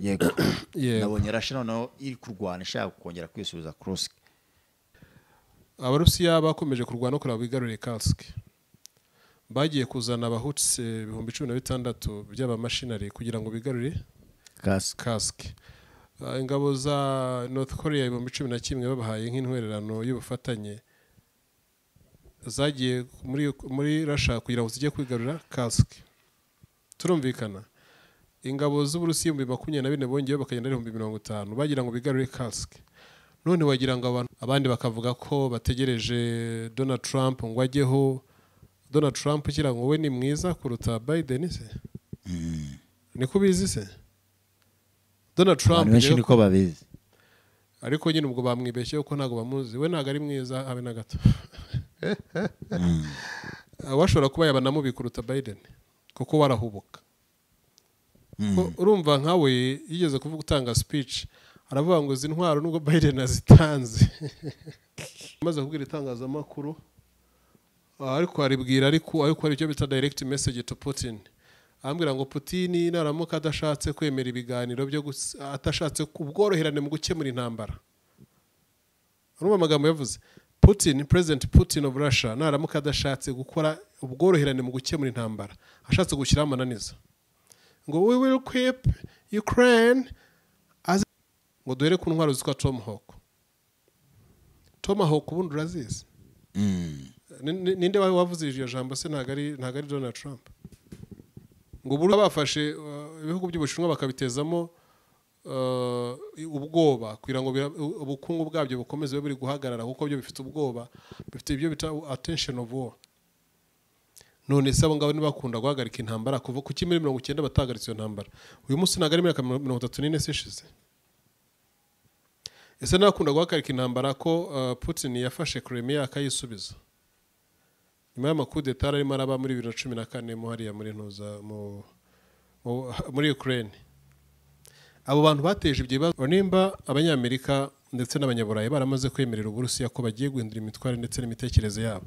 yego yego nabonye rasha noneho iri kurwana ishaka kongera kwisubiza kurusike abarusiya bakomeje kurwana no kureba bigaruriye kasike bagiye kuzana abahutse ibihumbi cumi na bitandatu by'abamashinari kugira ngo bigarure kasike kasike Ah, ingabo za north korea ibihumbi cumi na kimwe babahaye nk'intwererano y'ubufatanye zagiye muri, muri rasha kugira ngo zijye kwigarura kasike turumvikana ingabo z'uburusiya ibihumbi makumyabiri na bine bongeyeho bakagenda ari ibihumbi mirongo itanu bagira ngo bigarure kasike none wagira ngo abantu abandi bakavuga ko bategereje donald trump ngo ajyeho donald trump ugira ngo we ni mwiza kuruta biden se niko ubizi se donald trump abantu benshi rero- niko babizi ariko nyine ubwo bamwibeshyeho ko ntabwo bamuzi we ntabwo ari mwiza habe na gato Ah, washobora kuba yaba namubi kuruta biden kuko warahubuka Ko- urumva nkawe yigeze kuvuga utanga speech aravuga ngo izi ntwaro nubwo biden azitanze amaze kubwira itangazamakuru ah, ariko aribwira ariko ariko hari icyo bita direct message to putin arambwira ngo putin naramuka adashatse kwemera ibiganiro byo gus- atashatse ubworoherane mu gukemura intambara urumva amagambo yavuze putin president putin of russia naramuka adashatse gukora ubworoherane mu gukemura intambara ashatse gushyiraho amananiza ngo we will equip ukraine as ngo duhere ku ntwaro zitwa tomahawk tomahawk ubundi urazizi Ni- ni- ninde wa- wavuze iryo jambo se ntabwo ari ntabwo ari donald trump ngo ubu bafashe uh, ibihugu by'ubushinwa bakabitezamo uh, ubwoba kugira ngo bira- u- ubukungu bwabyo bukomeze bube buri guhagarara kuko byo bifite ubwoba bifite ibyo bita attention of war none se abo ngabo ntibakunda guhagarika intambara kuva ku kimwe mirongo icyenda batahagaritse iyo ntambara uyu munsi ntabwo ari imyaka mirongo itatu n'ine se ishize ese ntakunda guhagarika intambara ko uh, putin yafashe kremia akayisubiza nyuma y'amakudeta yari arimo araba muri bibiri na cumi na kane mu hariya muri ntuza mu- mu- muri ukraine abo bantu bateje ibyo bibazo nimba abanyamerika ndetse n'abanyaburayi baramaze kwemerera uburusiya ko bagiye guhindura imitware ndetse n'imitekerereze yabo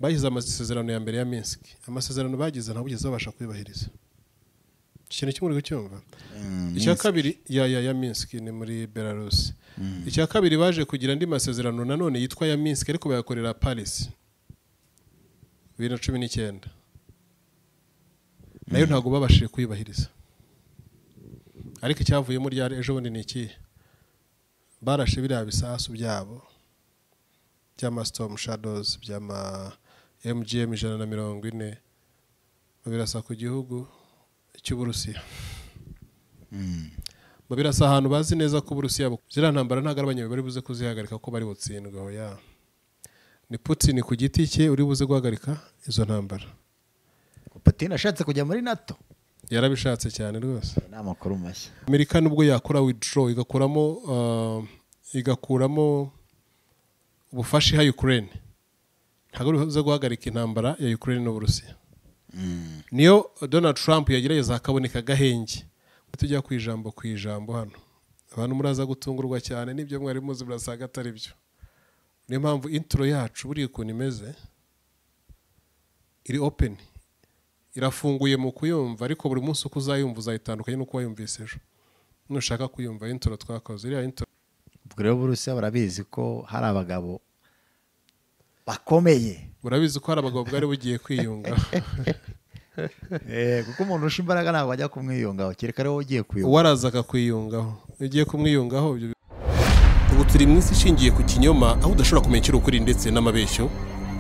bashyize amasezerano ya mbere ya minsk amasezerano bagize ntabwo ugeze babasha kuyubahiriza ikintu kimwe uri kucyumva icya kabiri ya ya ya minsk ni muri belarus icya kabiri baje kugira andi masezerano nanone yitwa ya minsk ariko bayakorera paris bibiri na cumi n'icyenda nayo ntabwo babashije kuyubahiriza ariko icyavuyemo ryari ejo bundi ni ikihe barashe biriya bisasu byabo by'ama storm shadows by'ama mgm ijana na mirongo ine babirasa ku gihugu cy'uburusiya babirasa ahantu bazi neza ko uburusiya bu- ziriya ntambara ntabwo ari abanyaburayi bari buze kuzihagarika ko bari butsindwe aho ya ni putin ku giti cye uri buze guhagarika izo ntambara patine ashatse kujya muri nato yarabishatse cyane rwose ni amakuru mashya amerika nubwo yakora withdraw igakuramo uh, igakuramo ubufasha iha ukraine ntabwo bivuze guhagarika intambara ya ukraine n'uburusiya niyo donald trump yagerageza hakaboneka agahenge tujya ku ijambo ku ijambo hano abantu muraza gutungurwa cyane n'ibyo mwari muzi murasanga atari byo niyo mpamvu intro yacu buriya ukuntu imeze iri open irafunguye mu kuyumva ariko buri munsi uko uzayumva uzayitandukanye n'uko wayumvise ejo nushaka kuyumva intro twakoze iriya intro ubwo rero burusiya barabizi ko hari abagabo bakomeye urabizi ko hari abagabo bwari bugiye kwiyunga Eh, kuko umuntu usha imbaraga ntabwo ajya kumwiyungaho kereka ariwe ugiye kuyunga waraza akakwiyungaho iyo ugiye kumwiyungaho ibyo- ubu turi mu isi ishingiye ku kinyoma aho udashobora kumenya icyo ukuri ndetse n'amabeshyo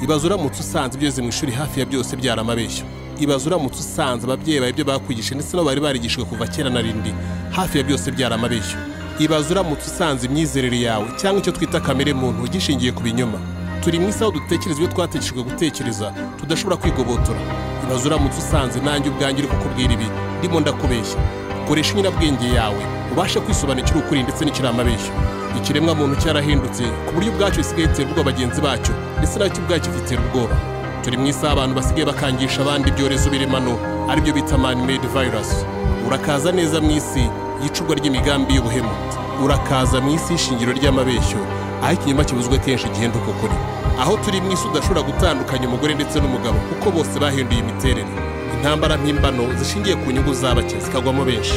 ibaze uramutse usanze ibyo wize mu ishuri hafi ya byose byari amabeshyo ibaze uramutse usanze ababyeyi bawe ibyo bakwigishije ndetse nabo bari barigishijwe kuva kera na rindi hafi ya byose byari amabeshyo ibaze uramutse usanze imyizerere yawe cyangwa icyo twita kamere muntu gishingiye ku binyoma turi mu isi aho dutekereza ibyo twategeshejwe gutekereza tudashobora kwigobotora ibaze uramutse usanze nanjye ubwanjye uri kukubwira ibi ndimo ndakubeshya koresha inyurabwenge yawe ubashe kwisobanukira ukuri ndetse n'ikiri amabeshyo ikiremwa muntu cyarahindutse ku buryo ubwacyo gisigaye gitera ubwoba bagenzi bacyo ndetse nacyo ubwacyo gitera ubwoba turi mu isaha abantu basigaye bakangisha abandi ibyorezo biremano aribyo bita man made virus urakaza neza mu isi y'icurwa ry'imigambi y'ubuhemu urakaza mu isi y'ishingiro ry'amabeshyo aho ikinyoma kibuzwe kenshi igihenda uko kuri aho turi mu isi udashobora gutandukanya umugore ndetse n'umugabo kuko bose bahinduye imiterere intambara mpimbano zishingiye ku nyungu z'abake zikagwamo benshi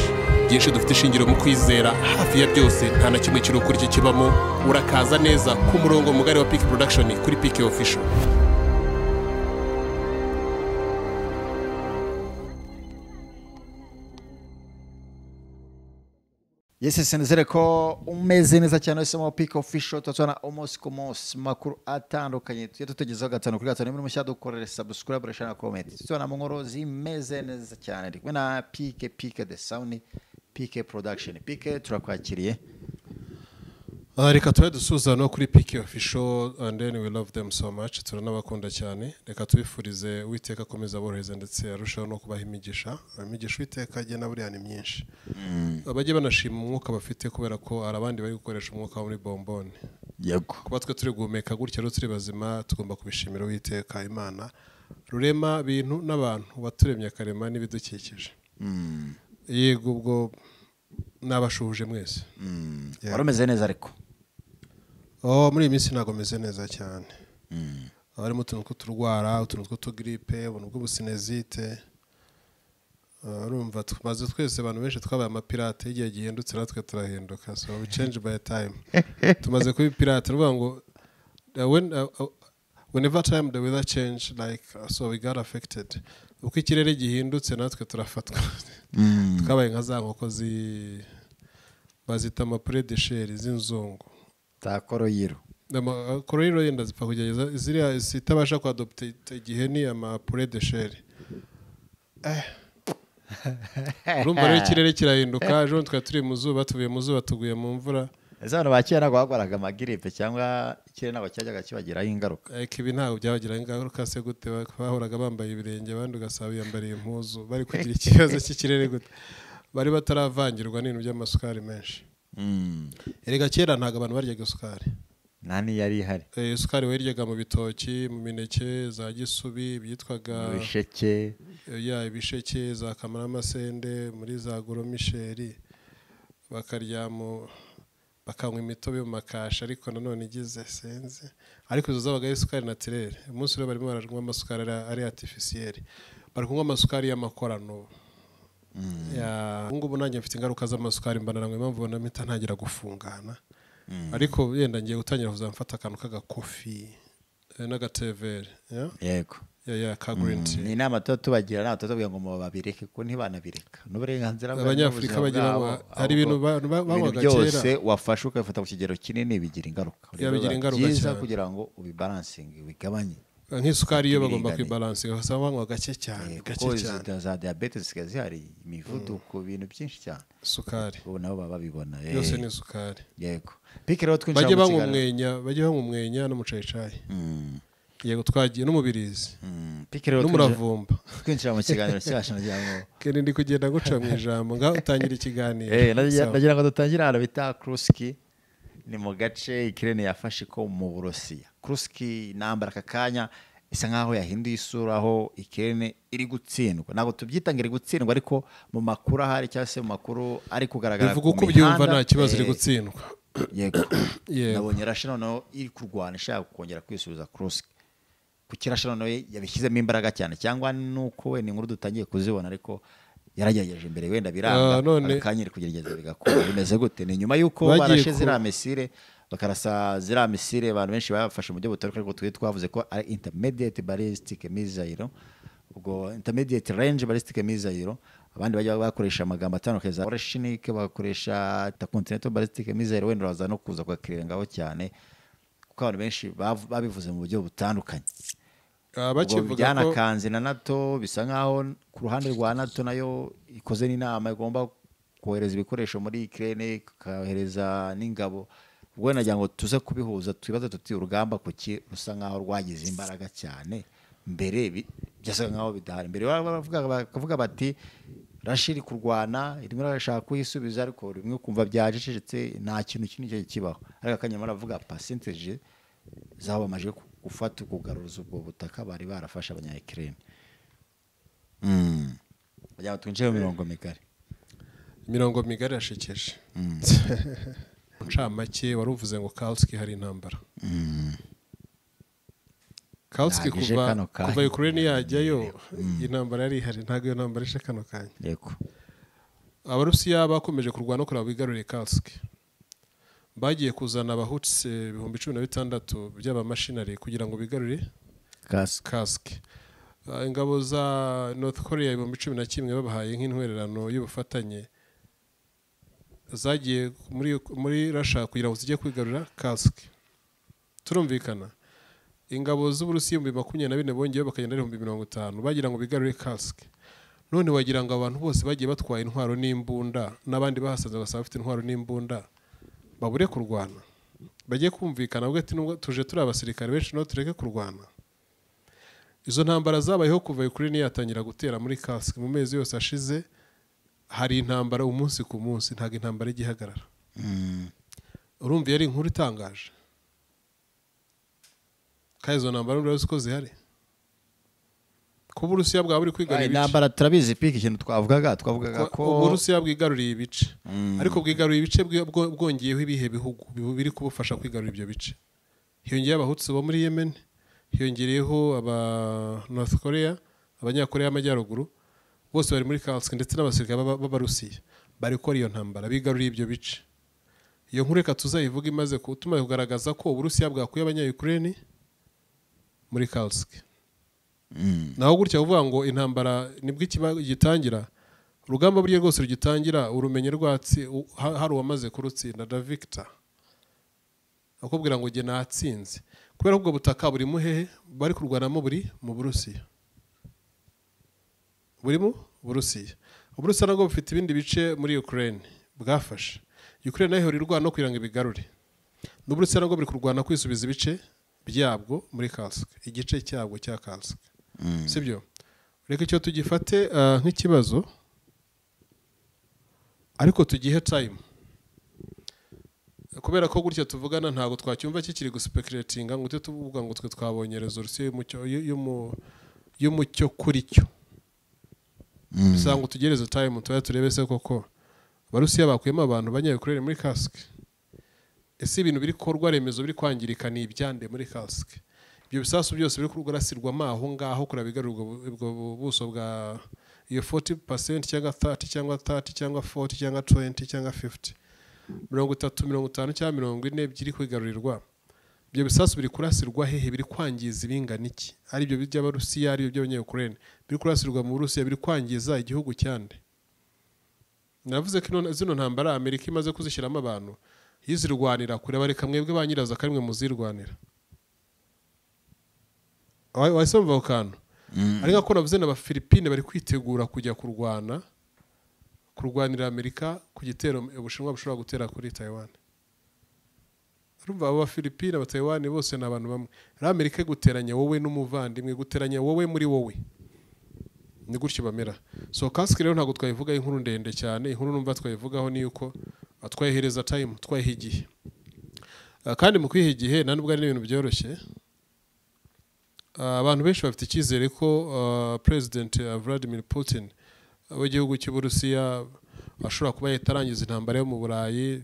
byinshi dufite ishingiro mu kwizera hafi ya byose nta na kimwe kiri ukuri cyo kibamo urakaza neza ku murongo mugari wa piki production kuri piki official Yes, yes, nizere ko umeze neza cyane wese mu Peak Official turatubona umunsi ku munsi makuru atandukanye tujye tutugezaho gatanu kuri gatanu niba mushya dukorere subscribe share na comment tubona mu nkuru zimeze neza cyane ndi kumwe na Peak Peak the Sound Peak Production Peak turakwakiriye Ah, reka tube dusuza no kuri piki official and then we love them so much turanabakunda cyane reka tubifurize uwiteka akomeza aborohereza ndetse arushaho no kubaha imigisha imigisha uwiteka agena buriya ni myinshi bajye banashima umwuka bafite kubera ko hari abandi bari gukoresha umwuka wo muri bombone yego kuba twe turi guhumeka gutya rero turi bazima tugomba kubishimira uwiteka imana rurema bintu n'abantu waturemye akarema n'ibidukikije yego ubwo n'abashuhuje mwese Yeah. wari umeze neza ariko Oh, muri iyi minsi ntabwo meze neza cyane haba harimo utuntu tw'uturwara utuntu tw'utugiripe ubuntu bw'ubusinezite Ah, urumva tumaze twese abantu benshi twabaye amapirate y'igihe gihindutse natwe turahinduka so we change by time tumaze kuba ibipirate ni ukuvuga ngo uh, when, uh, uh, whenever time the weather change like uh, so we got affected uko ikirere gihindutse natwe turafatwa twabaye nka za nkoko zi bazita amapuredesheri z'inzungu takoroyiro kororero yenda zipfa kugerageza ziriya zitabasha kuadopta igihe ni amapure de sheri urumva rero ikirere kirahinduka ejo bundi twari turi mu zuba tuvuye mu zuba tuguye mu mvura ese abantu ba kera ntabwo bagwaraga amagiripe cyangwa ikirere ntabwo cyajyaga kibagiraho ingaruka ariko ibi ntabwo byabagiraho ingaruka se gute bahoraga bambaye ibirenge abandi ugasanga biyambariye impuzu bari kugira ikibazo cy'ikirere gute bari bataravangirwa n'ibintu by'amasukari menshi erega kera ntabwo abantu baryaga isukari nta niyari ihari Eh, isukari wayiryaga mu bitoki mu mineke za gisubi ibyitwaga ibisheke eh, ya ibisheke za kamaramasende muri za goromisheri bakarya mu bakanywa imitobe mu makashi ariko nanone igize senze ariko izo zabaga ari isukari natirere umunsi rero barimo baranywa amasukari ari- ari artificielle bari kunywa amasukari y'amakorano Ya- ubu ngubu nanjye mfite ingaruka z'amasukari mbanaranywa impamvu ubona mpita ntangira gufungana ariko yenda ngiye gutangira kuzamfata akantu k'agakofi eh, n'agatevere ya? yego ya ya ka green tea ni inama tuba tubagira ntabwo tutabwira ngo mu babireke kuko ntibanabireka ni uburenganzira bwabo, Abanyafurika n'ubuzima bagira bwabo, ba- hari ahubwo ibintu ba- ba- ibintu banywaga byose wafashe ukabifata ku kigero kinini bigira ingaruka Ya, bigira ingaruka byiza cyane. kugira ngo ubibaransinge ubigabanye nk'isukari yo bagomba Ibiringaniye. kuyibalansi basaba banywa gake Eh, cyane kuko gake izi cyane za diyabete zisigaye zihari imivuduko ibintu byinshi cyane isukari ubu nabo baba babibona eh, yose ni isukari yego pike rero twinjira bajye mu banywa kiganiro umwenya bajye banywa umwenya n'umucayicayi Mm, yego twagiye n'umubirizi mm. Pike rero twinjira- n'umuravumba twinjira mu kiganiro cyacu nagira ngo kene ndi kugenda guca mu ijambo ngaho utangira ikiganiro Eh, Sawa. nagira nagira ngo dutangire ahantu bita kuruski ni mu gace ikirere yafashe ko mu burusiya kuruski intambara aka kanya isa nkaho yahinduye isura aho ikirere iri gutsindwa ntabwo tubyita ngo iri gutsindwa ariko mu makuru ahari cyangwa se mu makuru ari kugaragara bivuga ku uko ubyumva mihanda, nta kibazo iri eh, gutsindwa yego Yego. nabonye rasha noneho iri kurwana ishaka kongera kwisubiza kuruski kuki rasha noneho yabishyizemo imbaraga cyane cyangwa nuko wenda inkuru dutangiye kuzibona ariko yaragerageje imbere wenda biranga Ah, none- akanyiri kugerageza bigakora bimeze gute ni nyuma y'uko Bagiye barashe ku- ziriya misire bakarasa ziriya misire abantu benshi bafashe mu buryo butandukanye ariko twe twavuze ko ari intermediate ballistic missile ubwo intermediate range ballistic missile abandi bajya bakoresha amagambo atandukanye za oreshinike bakoresha intercontinental ballistic missile wenda baza no kuza kwakirira ngaho cyane kuko abantu benshi bav- babivuze mu buryo butandukanye Ah, ubwo bakivuga ko byanakanze na nato bisa nkaho ku ruhande rwa nato nayo ikoze n'inama igomba kohereza ibikoresho muri ikirere ikohereza n'ingabo ubwo nagira ngo tuze kubihuza twibaze tuti urugamba kuki rusa nkaho rwagize imbaraga cyane mbere bi- byasaga nkaho bidahari mbere baba baravuga- bakavuga bati rashi iri kurwana irimo irashaka kuyisubiza ariko rimwe ukumva byajijetse nta kintu kinini cyari kibaho ariko akanyama aravuga pasenteje zabo bamaze ku- gufata kugaruza ubwo butaka bari barafashe abanyayikirene kugira ngo twinjire mu mirongo migari imirongo migari irashekeje ncamake wari uvuze ngo kalski hari intambara kalski Ntabwo ije kuva kano kanya. kuva ukraine yajyayo intambara yari ihari ntabwo iyo ntambara ije kano kanya yego abarusiya bakomeje kurwana kugira ngo bigarurire kasike bagiye kuzana abahutse ibihumbi cumi na bitandatu by'abamashinari kugira ngo bigarure kasike kasike Ah, ingabo za north korea ibihumbi cumi na kimwe babahaye nk'intwererano y'ubufatanye zagiye muri, muri rasha kugira ngo zijye kwigarura kasike turumvikana ingabo z'uburusiya ibihumbi makumyabiri na bine bongeyeho bakagenda ari ibihumbi mirongo itanu bagira ngo bigarure kasike none wagira ngo abantu bose bagiye batwaye intwaro n'imbunda n'abandi bahasanze basaba bafite intwaro n'imbunda babure kurwana bajye kumvikana bavuge ati nubwo tuje turi abasirikare benshi nabo tureke kurwana izo ntambara zabayeho kuva Ukraine yatangira gutera muri kasike mu mezi yose ashize hari intambara umunsi ku munsi ntabwo intambara ijya ihagarara urumva iyo ari inkuru itangaje kandi izo ntambara urumva uzi ko zihari kuba uburusiya bwaba buri kwigana ibice intambara turabizi piki ikintu twavugaga twavugaga ko ko uburusiya bwigaruriye ibice ariko bwigaruriye ibice bwi- bwo- bwongeyeho ibihe bihugu bi- biri kubufasha kwigarura ibyo bice hiyongeyeho abahutsi bo muri yemen hiyongereyeho aba north korea abanyakoreya y'amajyaruguru bose bari muri kasike ndetse n'abasirikare b'aba- b'abarusiya bari gukora iyo ntambara bigaruriye ibyo bice iyo nkuru reka tuzayivuga imaze ku- tumaze kugaragaza ko uburusiya bwakuye abanyayukureni muri kasike Mm. naho gutya uvuga ngo intambara nibwo ikiba gitangira urugamba buryo rwose rugitangira urumenye rwatsi u- ha- hari uwamaze kurutsinda da victor akubwira ngo jye natsinze kubera ko ubwo butaka buri mu hehe bari kurwanamo buri mu burusiya buri mu burusiya uburusiya nabwo bufite ibindi bice muri ukraine bwafashe ukraine nayo ihora irwana no kugira ngo ibigarure n'uburusiya nabwo buri kurwana kwisubiza ibice byabwo muri kasike igice cyabwo cya kasike sibyo reka icyo tugifate ah, nk'ikibazo ariko tugihe tayimu kubera ko gutya tuvugana ntabwo twacyumva kikiri gusipekiretinga ngo tujye tuvuga ngo twe twabonye rezorusiyo y'umucyo- y- y'umu- y'umucyo kuri cyo bisaba ngo tugereze tayimu tuba turebe se koko abarusiya bakuyemo abantu banyabikorere muri kasike ese ibintu biri korwa remezo biri kwangirika ni ibyande muri kasike ibyo bisasu byose biri kurasirwamo aho ngaho kureba bigarurwa ubu- ubwo buso bwa iyo 40 cyangwa 30 cyangwa 30 cyangwa 40 cyangwa 20 cyangwa 50 mirongo itatu mirongo itanu cyangwa mirongo ine byiri kwigarurirwa ibyo bisasu biri kurasirwa hehe biri kwangiza ibingana iki ari byo by'abarusiya ari byo by'abanyayukurene biri kurasirwa mu burusiya biri kwangiza igihugu cyande navuze ko ino- zino ntambara amerika imaze kuzishyiramo abantu yizirwanira kureba reka mwebwe ba nyirazo akarimwe muzirwanira Wa- wahise wumva ako kantu ariko ko navuze na ba filipine bari kwitegura kujya kurwana kurwanira amerika ku gitero ubushinwa bushobora gutera kuri taiwan urumva abo bafilipine abatayewani bose ni abantu bamwe rero amerika iguteranya wowe n'umuvandimwe iguteranya wowe muri wowe ni gutyo bamera so kasike rero ntabwo twayivuga inkuru ndende cyane inkuru numva twayivugaho ni yuko ah, twayihereza tayimu twayiha igihe Ah, kandi mu kwiha igihe nta nubwo ari n'ibintu byoroshye Ah, abantu benshi bafite icyizere ko perezidenti vladimir putin ah, w'igihugu cy'uburusiya ashobora kuba yatarangiza intambara yo mu burayi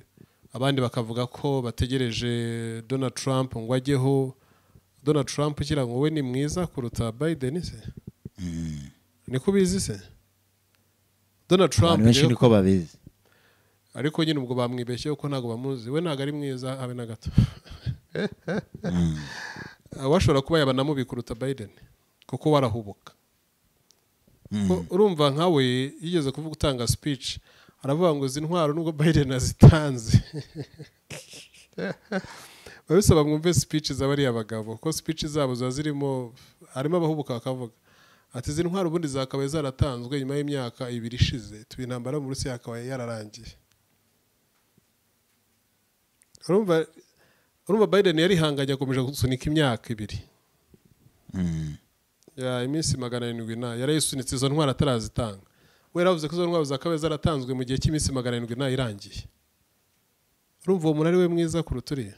abandi bakavuga ko bategereje donald trump ngo ajyeho donald trump ugira ngo we ni mwiza kuruta biden se niko ubizi se donald trump abantu benshi rero- niko babizi ariko nyine ubwo bamwibeshyeho ko ntabwo bamuzi we ntabwo ari mwiza habe na gato we ashobora kuba yaba namubi kuruta biden kuko warahubuka Ko urumva nkawe yigeze kuvuga utanga speech aravuga ngo izi ntwaro nubwo biden azitanze biba bisaba mwumve speech z'abariya bagabo kuko speech zabo ziba zirimo harimo abahubuka bakavuga ati izi ntwaro ubundi zakabaye zaratanzwe nyuma y'imyaka ibiri ishize tuba intambara mu rusiya yakabaye yararangiye urumva urumva biden yarihanganye akomeje gusunika imyaka ibiri ya iminsi magana arindwi na yarayisunitse izo ntwaro atarazitanga we yaravuze ko izo ntwaro zakabaye zaratanzwe mu gihe cy'iminsi magana arindwi na irangiye urumva uwo muntu ari we mwiza kuruta uriya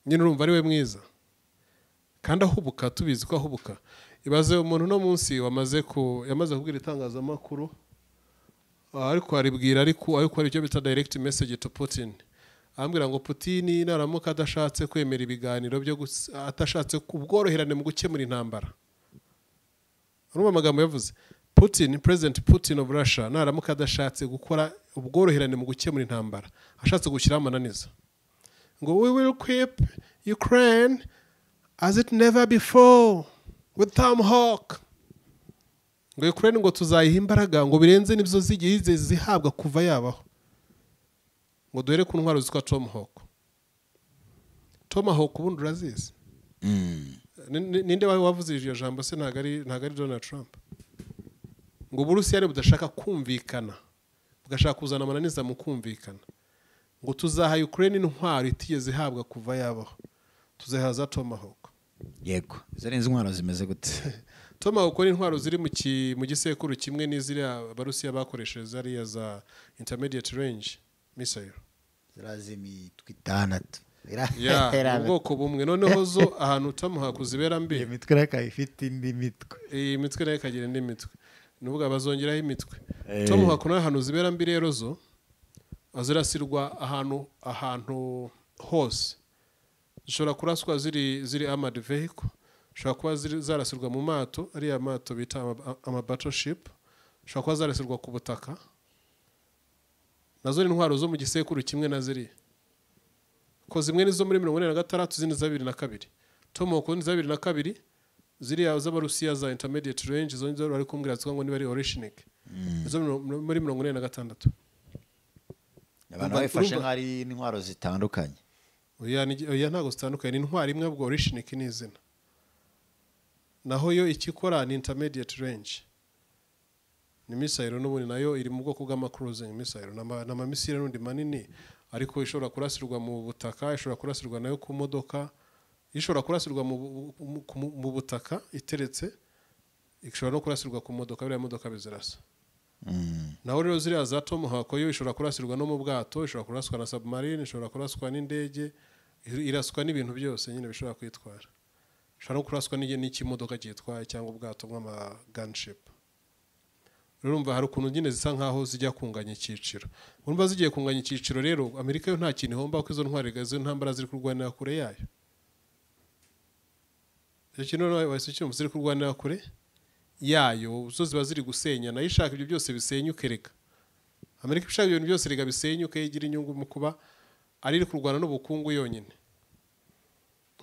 nyine urumva ari we mwiza kandi ahubuka tubizi ko ahubuka ibaze umuntu uno munsi wamaze ku yamaze kubwira itangazamakuru ah, ariko aribwira ariko ariko hari icyo bita direct message to Putin ambwira ngo Putin naramuka adashatse kwemera ibiganiro byo gus- atashatse ubworoherane mu gukemura intambara urumva amagambo yavuze putin perezida putin of russia naramuka adashatse gukora ubworoherane mu gukemura intambara ashatse gushyiraho amananiza ngo we will keep ukraine as it never before with tom hawk ngo ukraine ngo tuzayiha imbaraga ngo birenze nibyo zigiye zihabwa kuva yabaho ngo duhere ku ntwaro zitwa tom hawk tom hawk ubundi urazizi Ni- ni- ninde wawe wavuze iryo jambo se ntabwo ari ntabwo ari donald trump ngo uburusiya budashaka kumvikana bugashaka kuzana amananiza mu kumvikana ngo tuzaha ukraine intwaro itigeze ihabwa kuva yabaho tuzahaza tomahawk yego izo ni intwaro zimeze gute tomahawk ni intwaro ziri mu ki- mu gisekuru kimwe n'iziriya abarusiya bakoresheje zariya za intermediate range missile zirazimi twitandatu ya mu bwoko bumwe noneho zo ahantu tomahawk zibera mbi mitwe n'akaba ifite indi mitwe iyi mitwe nayo ikagira indi mitwe ni ukuvuga bazongeraho imitwe Eh. tom hakuna ahantu zibera mbi rero zo zirasirwa ahantu ahantu hose zishobora kuraswa ziri ziri amadi vehiko zishobora kuba ziri- zarasirwa mu mato ariya mato bita amabatoshipu zishobora kuba zarasirwa ku butaka nazo ni intwaro zo mu gisekuru kimwe na ziriya ko zimwe nizo muri mirongo ine na gatandatu izindi za bibiri na kabiri tom hawk ni za bibiri na kabiri ziriya z'abarusiya za intermediate range izo nizo bari kumbwira zitwa ngo niba ari orishinic izo miro- muri mirongo ine na gatandatu abantu Urumva- babifashe urumva- nk'aho ari intwaro zitandukanye oya ni- oya ntabwo zitandukanye ni intwari imwe ahubwo orishinic ni izina naho yo ikikora ni intermediate range ni misayiro n'ubundi nayo iri mu bwoko bw'amacruising misayiro ni ama- ni amamisire n'undi manini ariko ishobora kurasirwa mu butaka ishobora kurasirwa nayo ku modoka ishobora kurasirwa mu bu- mu- ku- mu butaka iteretse ishobora no kurasirwa ku modoka biriya modoka bizirasa Mm. naho rero ziriya za tom hawk yo ishobora kurasirwa no mu bwato ishobora kuraswa na submarine ishobora kuraswa n'indege ir- iraswa n'ibintu byose nyine bishobora kwitwara ishobora no kuraswa n'igi- n'ikimodoka cyitwaye cyangwa ubwato bw'amagunship rero urumva hari ukuntu nyine zisa nkaho zijya kunganya icyiciro urumva zigiye kunganya icyiciro rero amerika yo nta kintu ihomba kuko izo ntwari izo ntambara ziri kurwanira kure yayo icyo kintu rero wahise ucyumva ziri kurwanira kure yayo zo ziba ziri gusenya nayo ishaka ibyo byose bisenyuke reka amerika ishaka ibyo bintu byose reka bisenyuke igira inyungu mu kuba ari iri kurwana n'ubukungu yonyine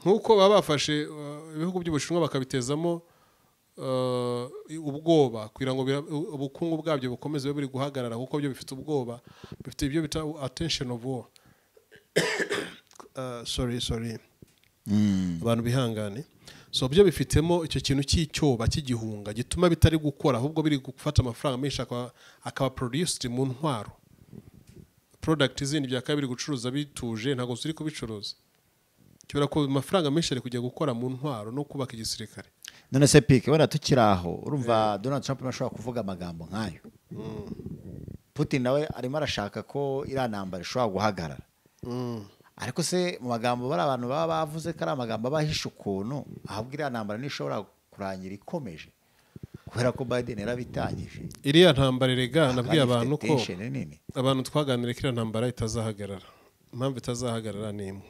nk'uko baba bafashe uh, ibihugu by'ubushinwa bakabitezamo uh, ubwoba kugira ngo bira- u- ubukungu bwabyo bukomeze bube buri guhagarara kuko byo bifite ubwoba bifite ibyo bita attention of war uh, sorry sorry Mm. abantu bihangane so byo bifitemo icyo kintu cy'icyoba cy'igihunga gituma bitari gukora ahubwo biri gufata amafaranga menshi akaba- akaba produced mu ntwaro product izindi byakabaye biri gucuruza bituje ntabwo ziri kubicuruza kibera ko amafaranga menshi ari kujya gukora mu ntwaro no kubaka igisirikare none se pike wenda tukiri aho urumva donald trump ntashobora kuvuga amagambo nk'ayo putin nawe arimo arashaka ko iriya ntambara ishobora guhagarara ariko se mu magambo bari abantu baba bavuze ko ari amagambo abahisha ukuntu ahubwo iriya ntambara ntishobora kurangira ikomeje kubera ko biden yarabitangije iriya ntambara erega nabwiye Kandi ifite abantu ko tension nini abantu twaganiriye ko iriya ntambara itazahagarara impamvu itazahagarara ni imwe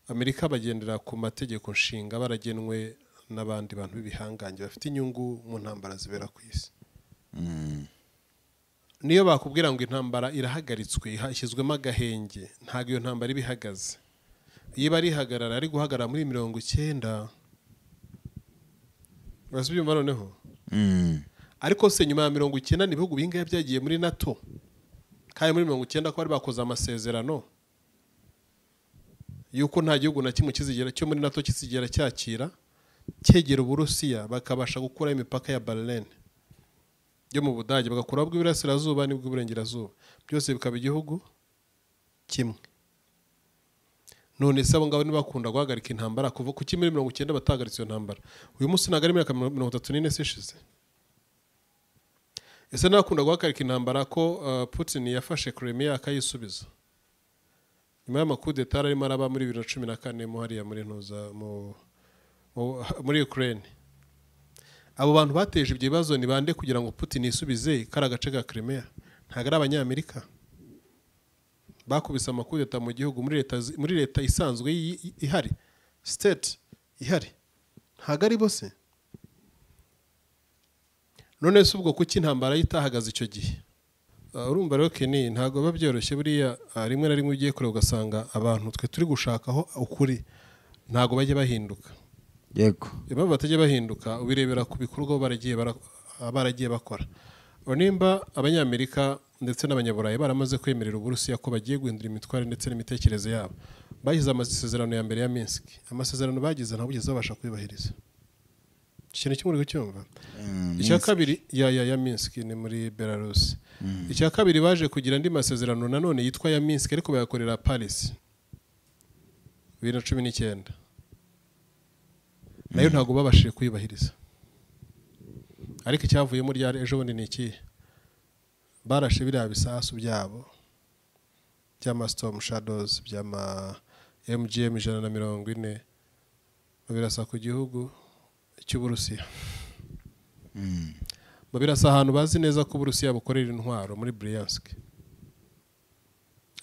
amerika bagendera ku mategeko nshinga baragenwe n'abandi bantu b'ibihangange bafite inyungu mu ntambara zibera ku isi niyo bakubwira ngo intambara irahagaritswe hashyizwemo agahenge ntabwo iyo ntambara iba ihagaze iyo iba ari ihagarara ari guhagarara muri mirongo icyenda urasa ibyumva noneho ariko se nyuma ya mirongo icyenda ni ibihugu bingahe byagiye muri nato kandi muri mirongo icyenda ko bari bakoze amasezerano yuko nta gihugu na kimwe kizigera cyo muri nato kizigera cyakira cyegera uburusiya bakabasha gukuraho imipaka ya berlin yo mu budage bagakuraho bw'iburasirazuba n'ubw'iburengerazuba byose bikaba igihugu kimwe none se abo ngabo ntibakunda guhagarika intambara kuva kuki muri mirongo icyenda batahagaritse iyo ntambara uyu munsi ntabwo ari imyaka mirongo itatu n'ine se ishize ese nakunda guhagarika intambara ko uh, putin yafashe kremia akayisubiza nyuma y'amakudeta yari arimo araba muri bibiri na cumi na kane mu hariya muri ntuza mu- mu- muri ukraine abo bantu bateje ibyo bibazo ni bande kugira ngo putin yisubize kari agace ka kremia ntabwo ari abanyamerika bakubise amakudeta mu gihugu muri leta zi- muri leta isanzwe yi- yi- ihari state ihari ntabwo ari bo se none se ubwo kuki intambara ye itahagaze icyo gihe Ah, urumva rero keni ntabwo biba byoroshye buriya ah, rimwe na rimwe ugiye kure ugasanga abantu twe turi gushakaho ukuri ntabwo bajya bahinduka yego impamvu batajya bahinduka ubirebera ku bikorwa baba baragiye bara- baba baragiye bakora Ubu nimba abanyamerika ndetse n'abanyaburayi baramaze kwemerera uburusiya ko bagiye guhindura imitware ndetse n'imitekerereze yabo bashyize amasezerano ya mbere ya minsk amasezerano bagize ntabwo ugeze babasha kuyubahiriza ikintu kimwe uri kucyumva icya kabiri ya ya ya minsk ni muri belarus icya kabiri baje kugira andi masezerano nanone yitwa ya minsk ariko bayakorera paris bibiri na cumi n'icyenda nayo ntabwo babashije kuyubahiriza ariko icyavuyemo ryari ejo bundi ni ikihe barashe biriya bisasu byabo by'ama storm shadows by'ama mgm ijana na mirongo ine babirasa ku gihugu cy'uburusiya babirasa ahantu bazi neza ko uburusiya bukorera intwaro muri briansk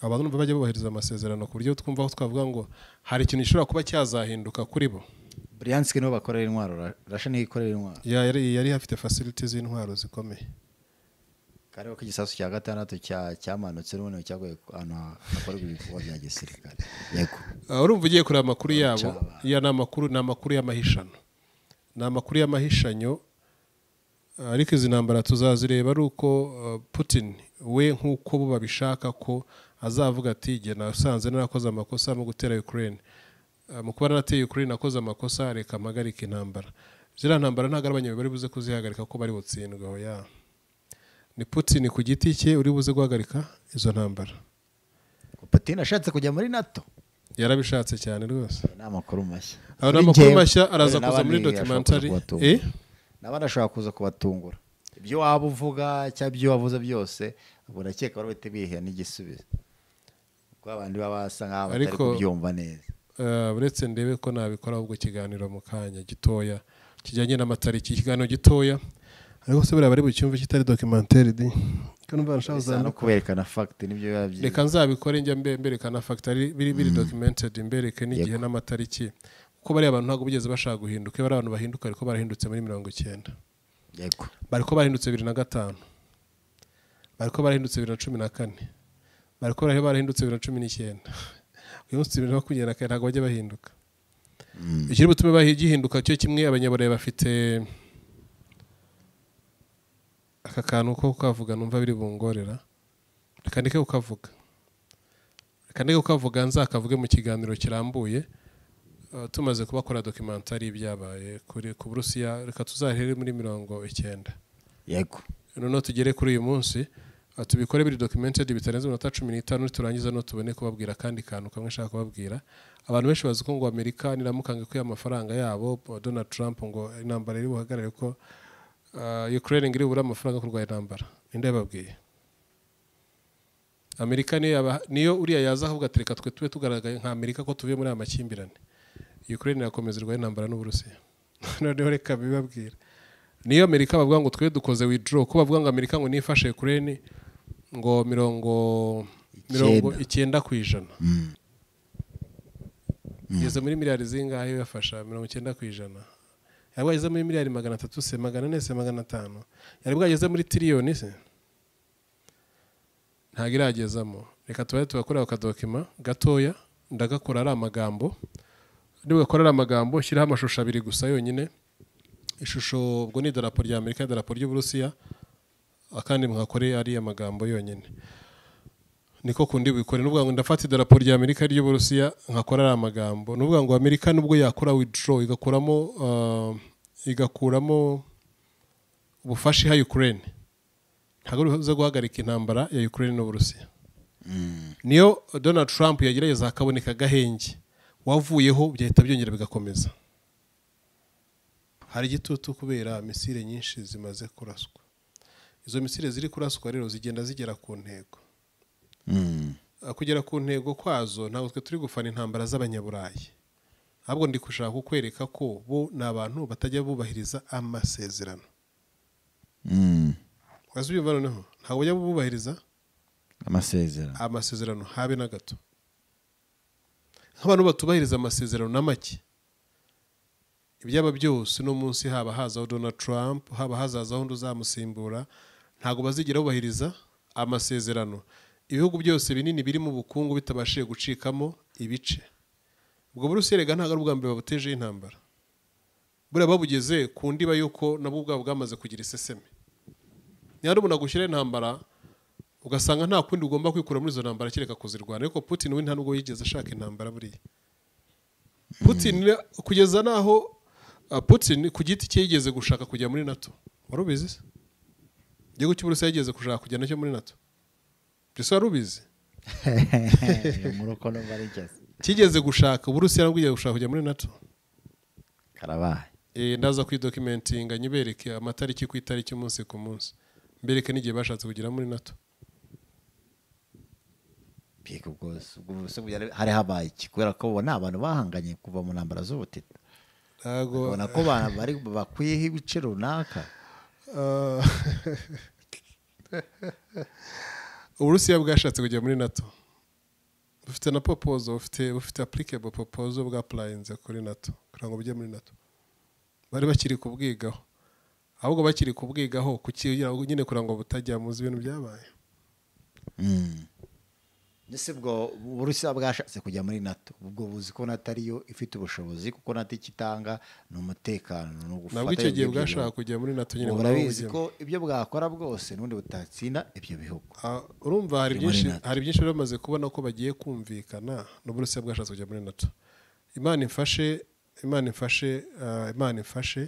abantu numva bajya bubahiriza amasezerano ku buryo twumva aho twavuga ngo hari ikintu gishobora kuba cyazahinduka kuri bo buriyanske nibo bakorera intwaro Ra- rasha niyo ikorera intwaro Ya, yari yari afite facility z'intwaro zikomeye kariho ko igisasu cya gatandatu cya- cyamanutse n'ubundi cyaguye ku- ahantu ha- hakorerwa ibikorwa bya gisirikare yego Ah, urumva ugiye kureba amakuru yabo Cyaba. ya ni amakuru ni amakuru y'amahishano ni amakuru y'amahishanyo ah, ariko izi ntambara tuzazireba ari uko ah, putin we nk'uko bo babishaka ko azavuga ati jye nasanze narakoze amakosa mu gutera ukraine Ah, mu kuba narateye ukraine nakoze amakosa reka mpagarike intambara ziriya ntambara ntabwo ari abanyaburayi bari buze kuzihagarika ko bari butsindwe aho ya ni putin ku giti cye uri buze guhagarika izo ntambara putin ashatse kujya muri nato yarabishatse cyane rwose ni amakuru mashya Aba ni Kuri amakuru njyewe, mashya araza dore kuza muri n'abandi ashobora kuza documentary. kubatungura. Eh? n'abandi ashobora kuza kubatungura ibyo waba uvuga cyangwa ibyo wavuze byose ubwo ndakeka bari bahita biha n'igisubizo kuko abandi baba basa nk'aho batari Ariko- kubyumva neza Eh, uretse ndebe ko nabikora ahubwo kiganiro mu kanya gitoya kijyanye n'amatariki ikiganiro gitoya ariko se buriya bari bucyumve kitari documentary di Ko numva arashaka bisa no kuzanuka. kuberekana fagiti nibyo biba byiza reka nzabikore njya mbe- mberekana factory biri biri documented mbereke n'igihe n'amatariki kuko bariya abantu ntabwo bigeze bashaka guhinduka iyo bari abantu bahinduka ariko barahindutse muri mirongo icyenda yego bariko barahindutse bibiri na gatanu bariko barahindutse bibiri na cumi na kane bariko barahe barahindutse bibiri na cumi n'icyenda uyu munsi bibiri na makumyabiri na kane ntabwo bajya bahinduka ikiri butume bahi- gihinduka cyo kimwe abanyaburayi bafite aka kantu ko kukavuga numva biri bungorera reka ndeke kukavuga reka ndeke kukavuga nzakavuge mu kiganiro kirambuye Uh, tumaze kubakora documentary y'ibyabaye kuri- ku burusiya reka tuzahere muri mirongo icyenda yego noneho tugere kuri uyu munsi uh, tubikore biri documented bitarenze iminota cumi n'itanu niturangiza no tubone kubabwira akandi kantu kamwe nshaka kubabwira abantu benshi bazi ko ngo amerika niramukange ko amafaranga yabo uh, donald trump ngo intambara iri buhagarare ko uh, ukraine ngo iri bubure amafaranga yo kurwanya intambara ninde yababwiye amerika niyo yaba- niyo uriya yaza avuga ati reka twe tube tugaragaye nka amerika ko tuvuye muri aya makimbirane ukraine irakomeza irwaye intambara n'uburusiya noneho reka bibabwira niyo amerika bavuga ngo twe dukoze withdraw ko bavuga ngo amerika ngo nifashe ukraine ngo mirongo mirongo icyenda ku ijana igeze muri miliyari zingahe yafasha mirongo icyenda ku ijana yari bwageze muri miliyari magana atatu se magana ane se magana atanu yari bwageze muri tiriyoni se ntabwo iragezamo reka tubaye tugakorera akadokima gatoya ndagakora ari amagambo nibugakora ari amagambo shyiraho amashusho abiri gusa yonyine ishusho ubwo ni idarapo rya amerika idarapo ry'uburusiya akandi mwakore ari amagambo yonyine niko kundi bikore nuvuga ngo ndafata idarapo rya amerika ry'uburusiya nkakora ari amagambo nuvuga ngo amerika nubwo yakora withdraw igakuramo uh, igakuramo ubufasha iha ukraine ntabwo bivuze guhagarika intambara ya ukraine n'uburusiya niyo donald trump yagerageza hakaboneka agahenge wavuyeho byahita byongera bigakomeza hari igitutu kubera misile nyinshi zimaze kuraswa izo misile ziri kuraswa rero zigenda zigera ku ntego Mm. Ah, kugera ku ntego kwazo ntabwo twe turi gufana intambara z'abanyaburayi ahubwo ndi gushaka kukwereka ko bo ni abantu batajya bubahiriza amasezerano Mm. wazi ubyumva noneho ntabwo bajya bubahiriza amasezerano amasezerano habe na gato nk'abantu batubahiriza amasezerano na make ibyaba byose uno munsi haba hazaho donald trump haba hazazaho undi uzamusimbura ntabwo bazigera bubahiriza amasezerano ibihugu byose binini biri mu bukungu bitabashije gucikamo ibice ubwo burusiya rega ntabwo ari ubwa mbere babutejeho intambara buriya babugeze ku ndiba y'uko nabwo ubwabo bwamaze kugira iseseme nyarubona gushyiraho intambara ugasanga nta kundi ugomba kwikura muri izo ntambara kereka kuzirwana ariko putin we nta nubwo yigeze ashaka intambara buriya putin kugeza n'aho ah, putin ku giti cye yigeze gushaka kujya muri nato wari ubizi se igihugu cy'uburusiya yigeze gushaka kujya nacyo muri nato mbese wari ubizi murukono barigeze kigeze gushaka uburusiya nabwo igiye gushaka kujya muri nato karabaye Eh, ndaza kwidokimentinga nyibereke amatariki ku itariki umunsi ku munsi mbereke n'igihe bashatse kugera muri nato mbega ubwo se- ubwo se byari hari habaye iki kubera ko bo ni abantu bahanganye kuva mu ntambara z'ubutita ntabwo ubona ko ba- bari bakwiyeho ibice runaka Ah. uburusiya bwashatse kujya muri nato bufite na popozo bufite bufite applicable popozo bwapurayinze kuri nato kugira ngo bujye muri nato bari bakiri kubwigaho ahubwo bakiri kubwigaho kugira ngo nyine kugira ngo butajya muzi ibintu byabaye ndetse ubwo uburusiya bwashatse kujya muri nato ubwo buzi ko nato ariyo ifite ubushobozi kuko nato icyo itanga ni umutekano ni ugufatanya nabwo icyo gihe by'ibyo bwashaka bihugu. kujya muri nato nyine Ubwo ngo urabizi bawujyemo. ko ibyo bwakora bwose n'ubundi butatsinda ibyo bihugu Ah, urumva hari Kujya muri byinshi NATO. hari byinshi bari bamaze kubona ko bagiye kumvikana n'uburusiya bwashatse kujya muri nato imana imfashe imana imfashe ah, imana imfashe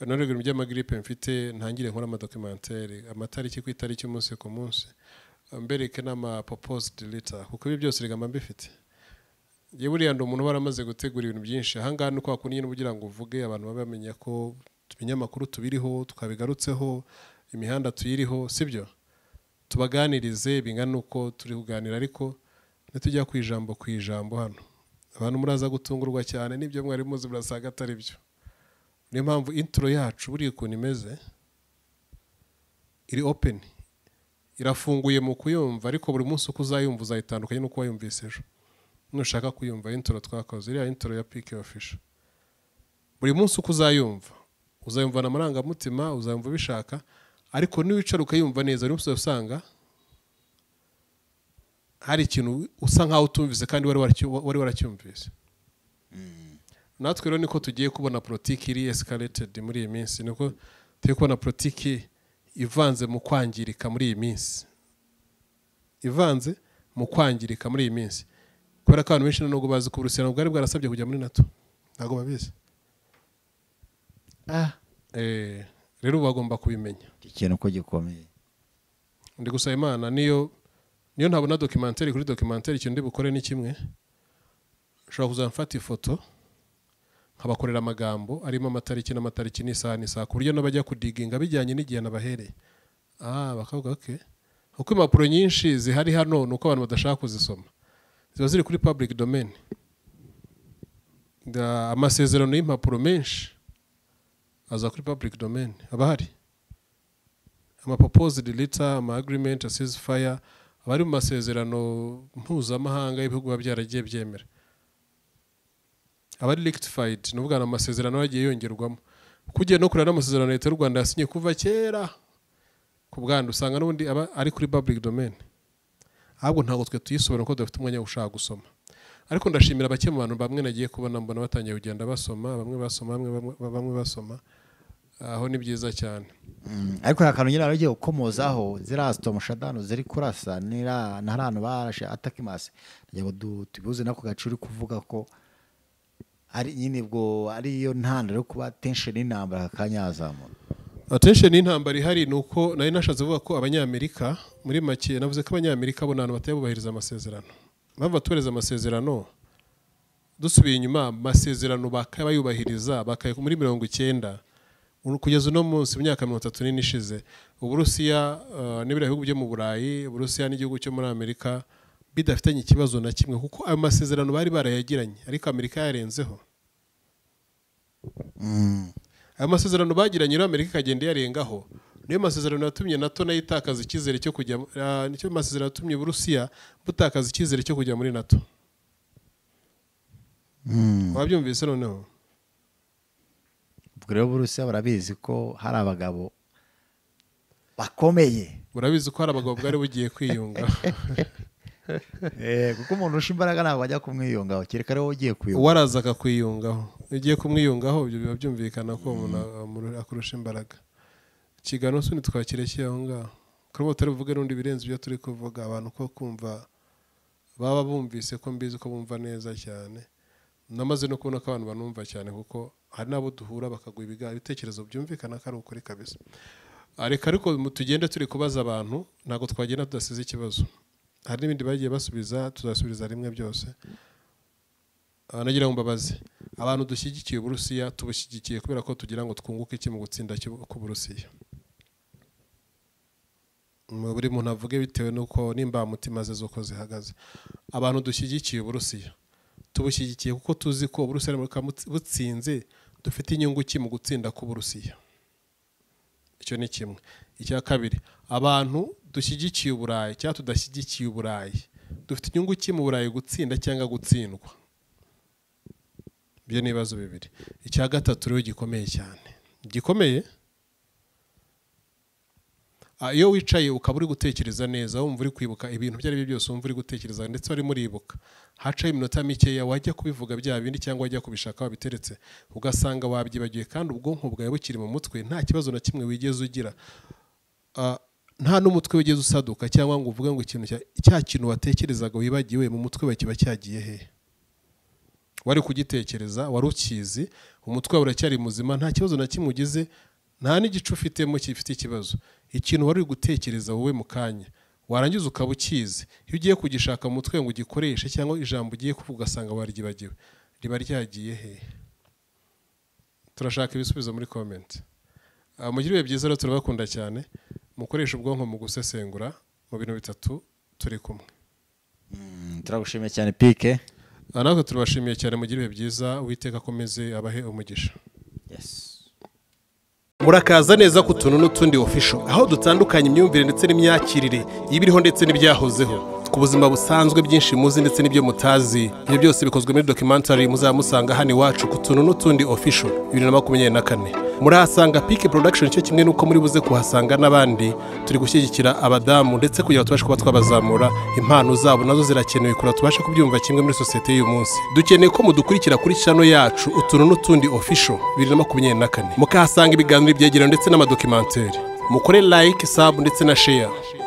narwo ibintu by'amagiripe mfite ntangire nkora amadokimantere amatariki ku itariki umunsi ku munsi mbereke n'amapoposed leta kuko ibi byose rigamba mbifite njye buriya ndi umuntu uba waramaze gutegura ibintu byinshi ahangaha ni kwa kundi nyine kugira ngo uvuge abantu babe bamenya ko tumenye amakuru tubiriho twabigarutseho imihanda tuyiriho sibyo tubaganirize bingana n'uko turi kuganira ariko ntitujya ku ijambo ku ijambo hano abantu muraza gutungurwa cyane n'ibyo mwari muzi murasanga atari byo niyo mpamvu intro yacu buriya ukuntu imeze iri open irafunguye mu kuyumva ariko buri munsi uko uzayumva uzayitandukanye n'uko wayumvise ejo nushaka kuyumva intro twakoze iriya intro ya pike ofisho buri munsi uko uzayumva uzayumvana amarangamutima uzayumva ubishaka ariko niwicara ukayumva neza buri munsi uzasanga hari ikintu usa nkaho utumvise kandi wari waracyu- wari waracyumvise natwe rero niko tugiye kubona politiki iri escalated muri iyi minsi niko tugiye kubona politiki ivanze mu kwangirika muri iyi minsi ivanze mu kwangirika muri iyi minsi kubera ko abantu benshi nubwo bazi ko uburusiya ntabwo bwari bwarasabye kujya muri nato ntabwo babizi ah Eh, rero ubu bagomba kubimenya iki kintu ko gikomeye ndi gusaba imana niyo niyo ntabona dokimenteri kuri dokimenteri ikintu ndi bukore ni kimwe ushobora kuzamfata ifoto nkabakorera amagambo arimo amatariki n'amatariki n'isaha n'isaha ku buryo n'abajya kudiginga bijyanye n'igihe nabahereye ah bakavuga oke kuko impapuro nyinshi zihari hano ni uko abantu badashaka kuzisoma ziba ziri kuri public domain Da- amasezerano y'impapuro menshi aza kuri public domain aba ahari amaproposed letter ama agreement asize fire aba ari mu masezerano mpuzamahanga y'ibihugu biba byaragiye byemera aba ari rectified ni ubwo ni amasezerano yagiye yongerwamo kugiye no kureba n'amasezerano leta y'u rwanda yasinye kuva kera ku bwandu usanga n'ubundi aba ari kuri public domain ahubwo ntabwo twe tuyisobora kuko dufite umwanya wo gushaka gusoma ariko ndashimira bake mu bantu bamwe nagiye kubona mbona batangiye kugenda basoma bamwe basoma bamwe bamwe- bamwe basoma aho ni byiza cyane Mm, ariko hari akantu nyine wari ugiye gukomozaho ziriya sitomushadano ziri kurasa nira- na hariya barashe atakimasi kugira ngo du- tubihuze n'ako gace uri kuvuga ko ari nyine ubwo ariyo ntandaro yo kuba tensheni y'intambara aka kanya yazamura attention y'intambara ihari ni uko nari nashatse kuvuga ko abanyamerika muri make navuze ko abanyamerika bo ni abantu batari bubahiriza amasezerano impamvu batubahiriza amasezerano dusubiye inyuma amasezerano bakabayubahiriza bakaya muri mirongo icyenda Uru- kugeza uno munsi mu myaka mirongo itatu n'ine ishize uburusiya eh, n'ibiriya bihugu byo mu burayi uburusiya n'igihugu cyo muri amerika bidafitanye ikibazo na kimwe kuko ayo masezerano bari barayagiranye ariko amerika yarenzeho aya masezerano bagiranye rero amerika ikagenda iyarengaho niyo masezerano yatumye nato nayo itakaza icyizere cyo kujya ah, nicyo masezerano yatumye uburusiya butakaza icyizere cyo kujya muri nato wabyumvise noneho ubwo rero burusiya barabizi ko hari abagabo bakomeye urabizi ko hari abagabo bwari bugiye kwiyunga Eh, kuko umuntu usha imbaraga ntabwo ajya kumwiyungaho kereka ariwe ugiye kuyunga uwarazaka kwiyungaho iyo ugiye kumwiyungaho ibyo biba byumvikana ko umuntu amuru- akurusha imbaraga ikiganiro n'usundi twakireke aho ngaho kuri ubu turi buvuge n'undi birenze ibyo turi kuvuga abantu ko kumva baba bumvise ko mbizi ko bumva neza cyane namaze no kubona ko abantu banumva cyane kuko hari n'abo duhura bakaguha ibiga- ibitekerezo byumvikana ko ari ukuri kabisa Ah, reka ariko mu tugende turi kubaza abantu ntabwo twagenda tudasize ikibazo hari n'ibindi bagiye basubiza tuzasubiza rimwe byose nagira ngo mbabaze abantu dushyigikiye uburusiya tubushyigikiye kubera ko tugira ngo twunguke iki mu gutsinda cy'u- k'uburusiya Mm, buri muntu avuge bitewe n'uko n'imbamutima ze z'uko zihagaze abantu dushyigikiye uburusiya tubushyigikiye kuko tuzi ko uburusiya buramutse butsinze dufite inyungu ki mu gutsinda k'uburusiya icyo ni kimwe icya kabiri abantu dushyigikiye uburayi cyangwa tudashyigikiye uburayi dufite inyungu ki mu burayi gutsinda cyangwa gutsindwa ibyo ni ibibazo bibiri icya gatatu rero gikomeye cyane gikomeye Ah, iyo wicaye ukaba uri gutekereza neza wumva uri kwibuka ibintu ibyo ari byo byose wumva uri gutekereza ndetse wari muribuka hacaho iminota mikeya wajya kubivuga bya bindi cyangwa wajya kubishaka wabiteretse ugasanga wabyibagiwe kandi ubwonko bwawe bukiri mu mutwe nta kibazo na kimwe wigeze ugira Ah, nta n'umutwe wigeze usaduka cyangwa ngo uvuge ngo ikintu cya- cya kintu watekerezaga wibagiwe mu mutwe wawe kiba cyagiye hehe wari kugitekereza wari ukizi umutwe wawe uracyari muzima nta kibazo na kimwe ugize nta n'igice ufitemo gifite ikibazo ikintu wari uri gutekereza wowe mu kanya warangiza ukaba ukizi iyo ugiye kugishaka mu mutwe ngo ugikoreshe cyangwa ijambo ugiye kuvuga ugasanga waryibagiwe riba ryagiye hehe turashaka ibisubizo muri komenti mugire ibihe byiza rero turabakunda cyane mukoresha ubwonko mu gusesengura mu bintu bitatu turi kumwe Mm, turagushimiye cyane pike Ah, natwe turabashimiye cyane mugire ibihe byiza uwiteka akomeze abahe umugisha yes. murakaza neza ku tuntu n'utundi ofisho aho dutandukanya imyumvire ndetse n'imyakirire y'ibiriho ndetse n'ibyahozeho ku buzima busanzwe byinshi muzi ndetse n'ibyo mutazi ibyo byose bikozwe muri documentary muzaba musanga hano iwacu ku tuntu n'utundi ofisho bibiri na makumyabiri na kane murahasanga pike production cyo kimwe n'uko muri buze kuhasanga n'abandi turi gushyigikira abadamu ndetse kugira ngo tubashe kuba twabazamura impano zabo nazo zirakenewe kugira ngo tubashe kubyumva kimwe muri sosiyete y'uyu munsi dukeneye ko mudukurikira kuri channel yacu utuntu n'utundi official bibiri na makumyabiri na kane mukahasanga ibiganiro byegeranye ndetse n'amadokimenteri mukore like sub ndetse na share